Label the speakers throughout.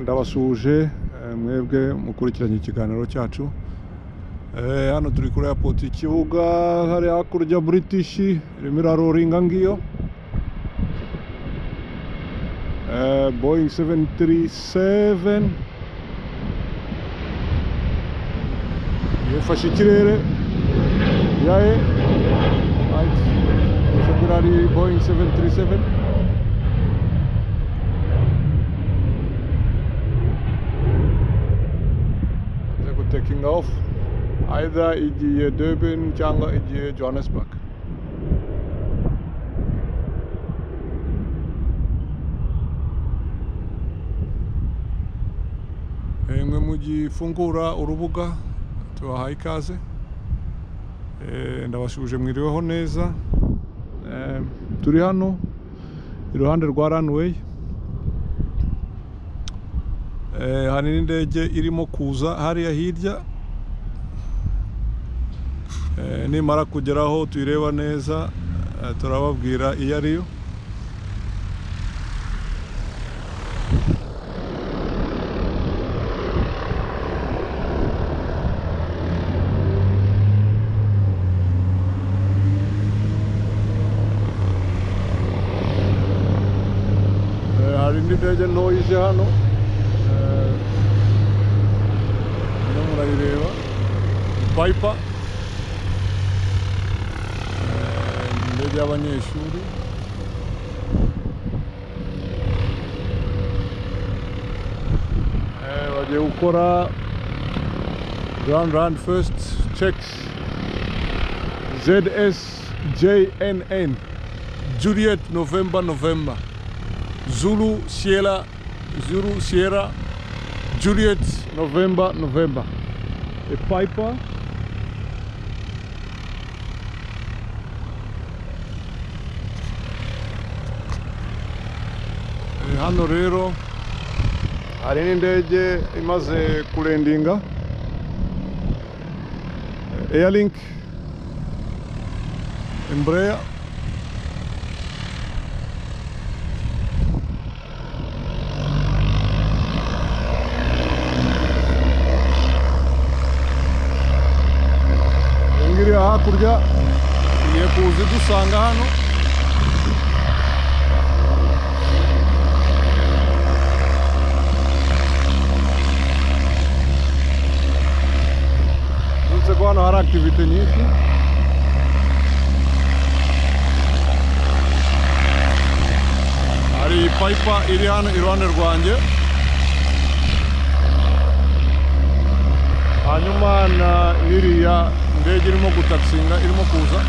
Speaker 1: ndabasuhuje mwebwe mukurikiranye ikiganiro cyacu hano turi kuri airport ikibuga hari hakurya british irimo iraroringa ngiyo boyingi 737 yafashe ikirere yaye right ari boyingi 737 taking off either igiye Durban cyangwa igiye Johannesburg mwe mugifungura urubuga tubahaye ikaze ndabashuje mwiriweho neza turi hano iruhande rwa runway hari n'indege irimo kuza hariya hirya nimara kugeraho tuyireba neza turababwira iyo ariyo hari indi ndege ntoya ije hano murayireba bayipa indege y'abanyeshuri bagiye gukora round round first checks zs jnn juliet november november zulu sierra zulu sierra Juliet November November a Piper hano rero hari n'indege imaze kurendinga Airlink Embraer hakurya tugiye kuza idusanga hano uretse ko hano hari akitivite nyinshi hari payipa iri hano iruhande rwanjye hanyuma na iriya indege irimo gutakisinga irimo kuza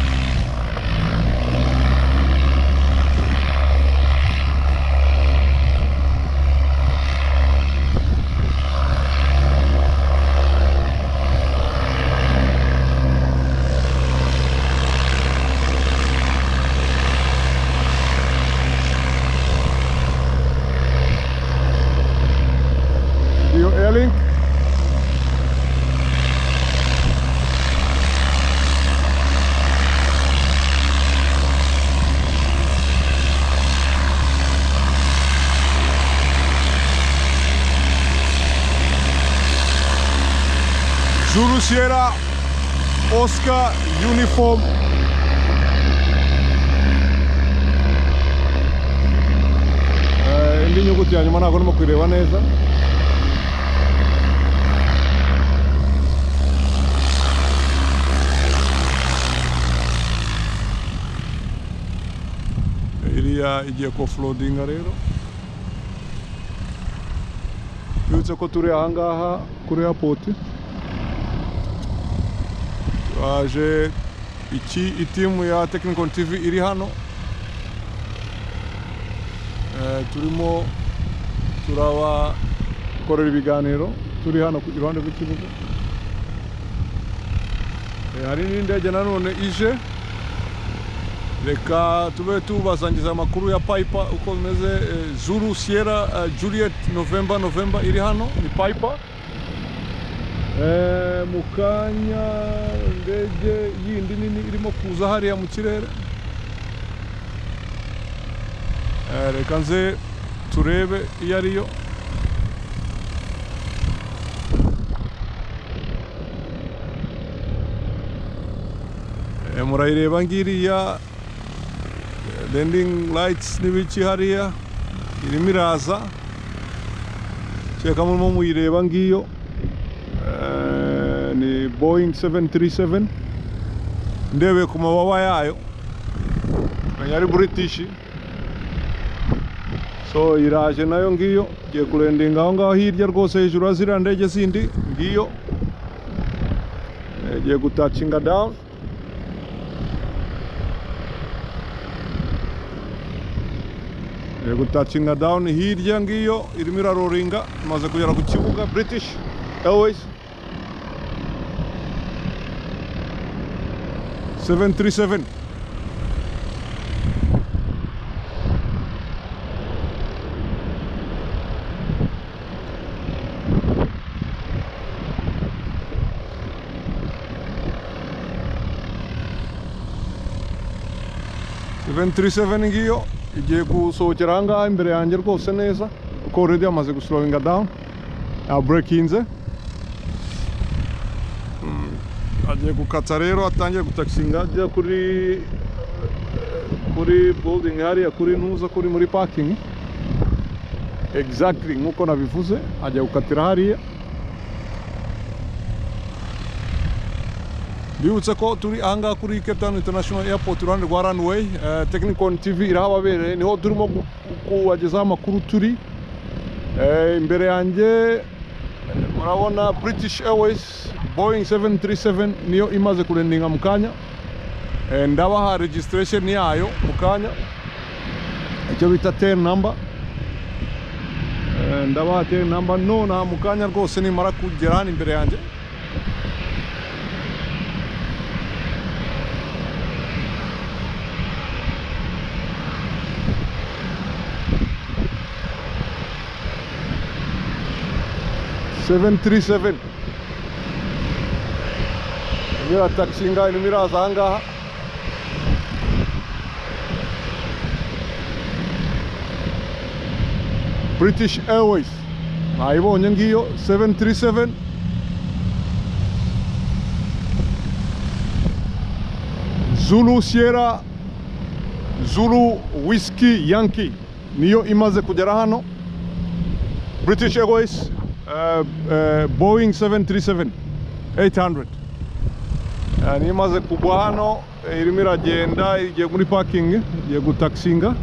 Speaker 1: iyo airlink Zulu Sierra Oscar Uniform indi nyuguti ya nyuma ntabwo ndimo kuyireba neza iriya igiye kofulodinga rero yutse ko turi ahangaha kuri apoti twaje iki itimu ya Technical TV iri hano turimo turabakorera ibiganiro turi hano iruhande rw'ikibuga hari n'indege nanone ije reka tube tubasangiza amakuru ya payipa uko bimeze zuru siyera juliet novemba novemba iri hano ni payipa mu kanya indege yindi nini irimo kuza hariya mu kirere reka nze turebe iyo ariyo Eh, murayireba ngiriya landing lights n'ibiki hariya irimo iraza cyeka murimo muyireba ngiyo Eh, ni boeing 737 ndebeye ku mababa yayo menya ari british so iraje nayo ngiyo igiye kurendinga aho ngaho hirya rwose hejuru ya ziriya ndege zindi ngiyo Eh, igiye gutacinga down igiye gutacinga down hirya ngiyo irimo iraroringa imaze kugera ku kibuga british airways 737 737 ngiyo igiye gusohokera aha ngaha imbere yanjye rwose neza kuko already yamaze guslowinga down yaburekinze Mm, agiye gukata rero atangiye gutakisinga ajya kuri kuri building hariya kuri ntuza kuri muri parking exactly nkuko nabivuze ajya gukatira hariya Bibutse ko turi ahangaha kuri Cape Town International Airport iruhande rwa runway eh, Technicon TV irahababereye niho turimo gu- kubagezaho amakuru turi Eh, imbere yanjye eh, murabona British Airways Boeing 737 niyo imaze kurendinga mu kanya Eh, ndabaha registration yayo mu kanya icyo bita tail number Eh, ndabaha tail number nonaha mu kanya rwose nimara kugera hano imbere yanjye seven three seven iriya taxi ngaho irimo iraza aha ngaha british airways nayibonye ngiyo seven three seven zulu sierra zulu whisky yankee niyo imaze kugera hano British Airways, uh, uh, Boeing 737 800 Eh, niyo imaze kugwa hano eh, irimo iragenda igiye muri parking igiye gutakisinga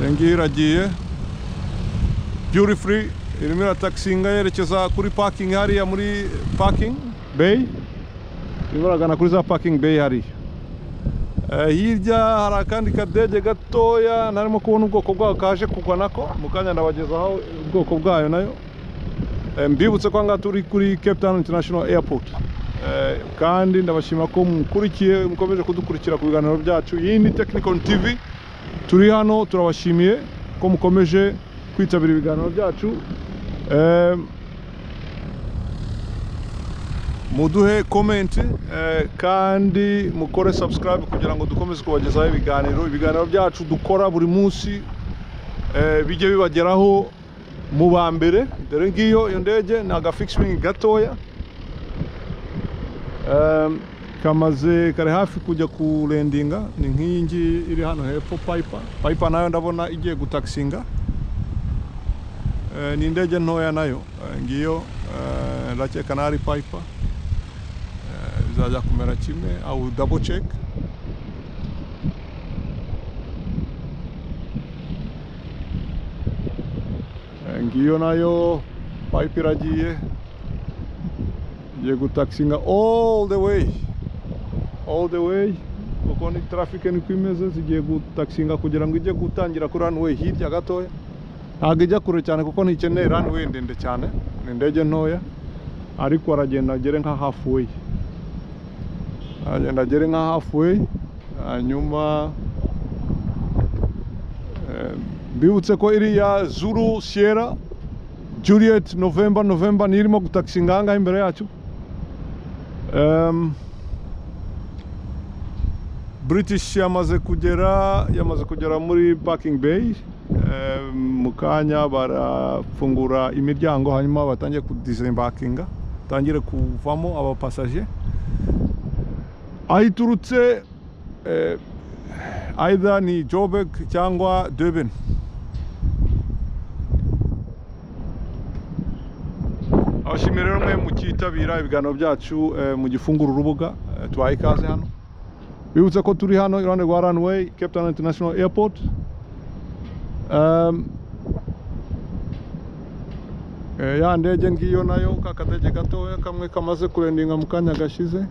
Speaker 1: iyo ngiyo iragiye duty free irimo iratakisinga yerekeza kuri parking hariya muri parking bay irimo iragana kuri za parking bay hariya Eh, hirya hari akandi kadege gatoya narimo kubona ubwoko bwaho kaje kugwa nako mu kanya ndabagezaho ubwoko bwayo nayo Eh, mbibutse ko ngaha turi kuri Cape Town International Airport Eh, kandi ndabashima ko mukurikiye mukomeje kudukurikira ku biganiro byacu iyi ni Technicon TV turi hano turabashimiye ko mukomeje kwitabira ibiganiro byacu Eh, muduhe komenti kandi mukore subscribe kugira ngo dukomeze kubagezaho ibiganiro ibiganiro byacu dukora buri munsi eh, bijye bibageraho mu ba mbere dore ngiyo iyo ndege ni agafix wing gatoya Em, kamaze kare hafi kujya kurendinga ni nk'iyi ngiyi iri hano hepfo piper piper nayo ndabona igiye gutakisinga Eh, ni indege ntoya nayo Eh, ngiyo eh, ndakeka na ari piper Eh, bizajya kumera kimwe au double check Eh, ngiyo nayo pipe iragiye igiye gutakisinga all the way all the way kuko ni traffic niko imeze zigiye gutakisinga kugira ngo ijye gutangira kuri runway hirya gatoya ntabwo ijya kure cyane kuko ntikeneye runway ndende cyane ni indege ntoya ariko aragenda agere nka halfway aragenda agere nka halfway hanyuma eh, mbibutse ko iriya zuru sierra juliet november november niyo irimo gutakisinga aha ngaha imbere yacu Em, British yamaze kugera yamaze kugera muri parking bay Em, mu kanya barafungura imiryango hanyuma batangiye kudisembakinga tangire kuvamo abapasaje ayiturutse eh, aidha ni Joburg cyangwa Durban abashimiye rero mwe mukitabira ibiganiro byacu eh, mu gifungura urubuga eh, tubaha ikaze hano bibutse ko turi hano iruhande rwa runway Cape Town International Airport um, Eh, ya ndege ngiyo nayo ka kadege gatoya kamwe kamaze kurendinga mu kanya gashize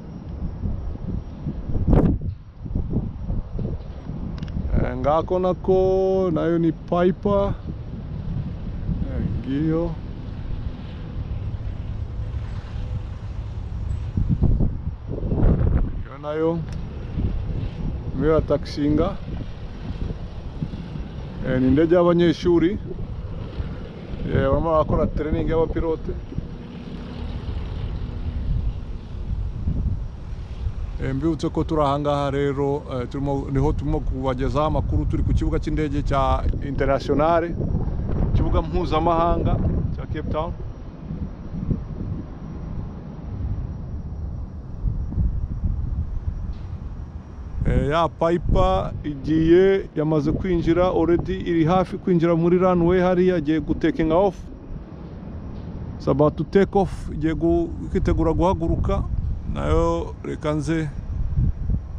Speaker 1: Eh, ngako nako nayo ni Piper Eh, ngiyo iyo nayo niyo ya takisinga Eh, ni indege y'abanyeshuri Eh, barimo barakora tereningi y'abapilote Eh, mbibutse ko turi ahangaha rero eh, turimo niho turimo kubagezaho amakuru turi ku kibuga cy'indege cya internationale ikibuga mpuzamahanga cya Cape Town Eh, ya payipa igiye yamaze kwinjira already iri hafi kwinjira muri runway hariya agiye gutekinga off It's about to take off igiye gu- kwitegura guhaguruka nayo reka nze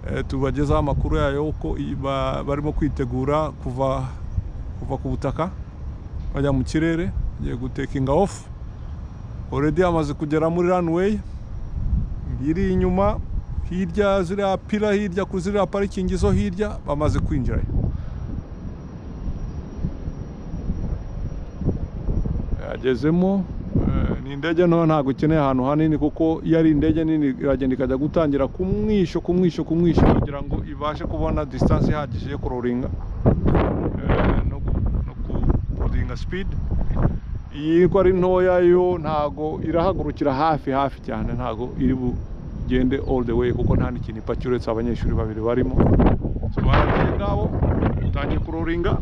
Speaker 1: eh, tubagezaho amakuru yayo uko iyi ba- barimo kwitegura kuva kuva ku butaka bajya mu kirere agiye gutekinga off already yamaze kugera muri runway iri inyuma hirya ziriya pira hirya ku ziriya parikingi zo hirya bamaze kwinjirayo yagezemo eh, ni indege nto ntabwo ikeneye ahantu hanini kuko iyo ari indege nini iragenda ikajya gutangira kumwisho kumwisho kumwisho kugira ngo ibashe kubona distance ihagije yo kuroringa eh, no gu- no kurodinga speed iyi ko ari ntoya yo ntago irahagurukira hafi hafi cyane ntago iri bugende all the way kuko nta n'ikintu ipakira uretse abanyeshuri babiri barimo So, baragiye ngabo utangiye kuroringa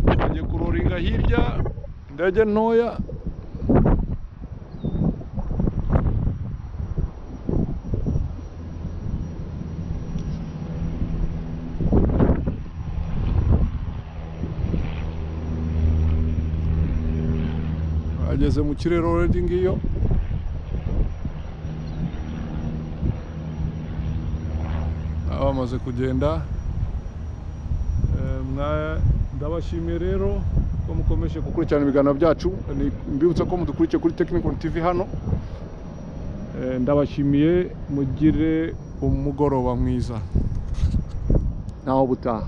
Speaker 1: utangiye kuroringa hirya indege ntoya ageze mu kirere already ngiyo Ah, bamaze kugenda Eh, mwa- ndabashimiye rero ko mukomeje gukurikirana ibiganiro byacu Ni- mbibutsa ko mudukurikiye kuri Technical TV hano Eh, ndabashimiye mugire umugoroba mwiza naho butaha